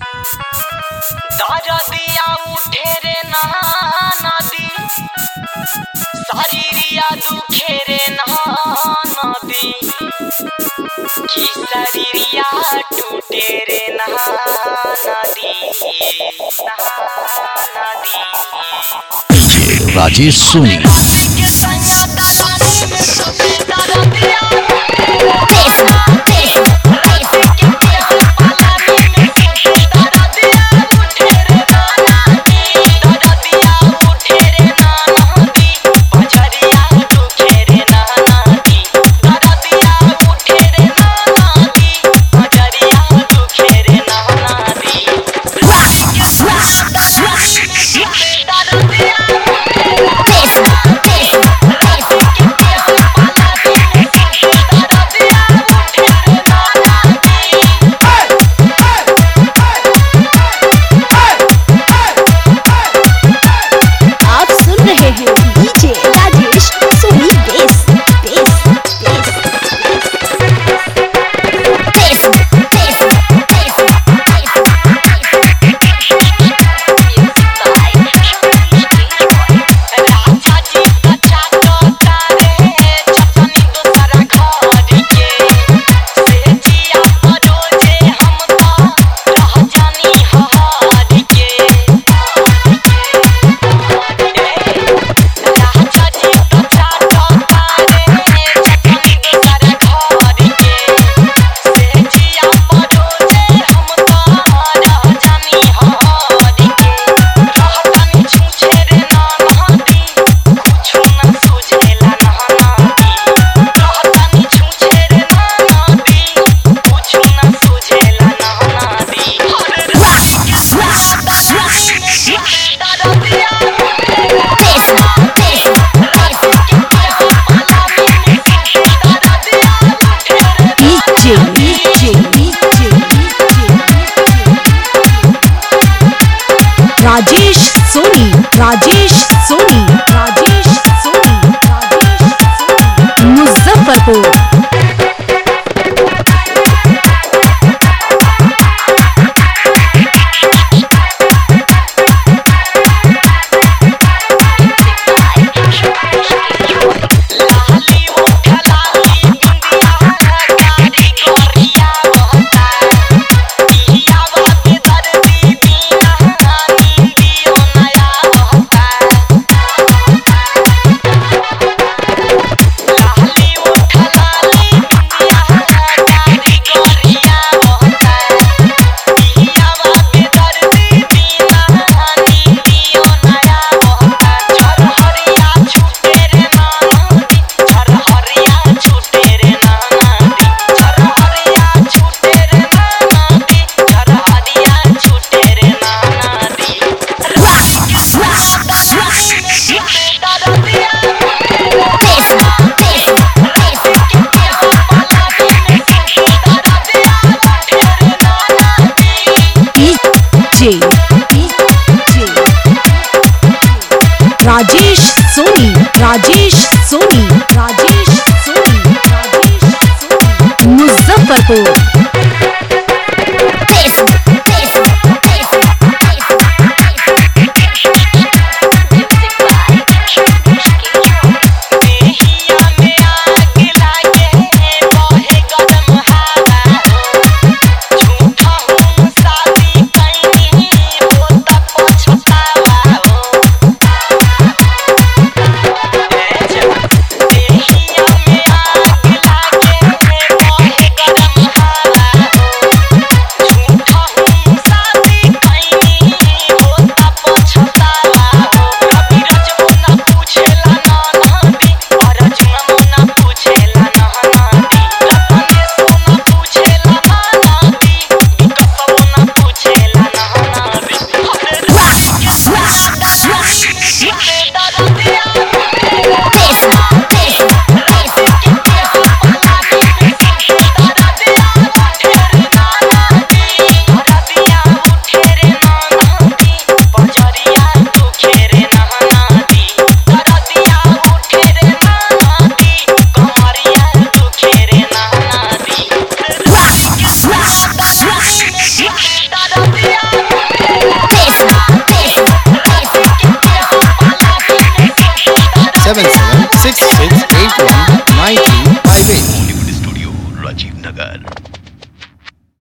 दरदिया उठे रे नदी शरीरिया दुखे रे नदी कि शरीरिया टूटे रे नदी नदी राजेश सोनी के सैया दलाली में सुते दरदिया आप सुन रहे हैं DJ Rajesh Soni bass bass bass DJ DJ DJ Rajesh Soni Rajesh Soni Rajesh Soni Rajesh Soni Muzaffarpur DJ DJ Rajesh Soni Rajesh Soni Rajesh Soni Rajesh Soni Muzaffarpur Yeah. seven seven six six eight one nine two five eight. Bollywood Studio, Rajiv Nagar.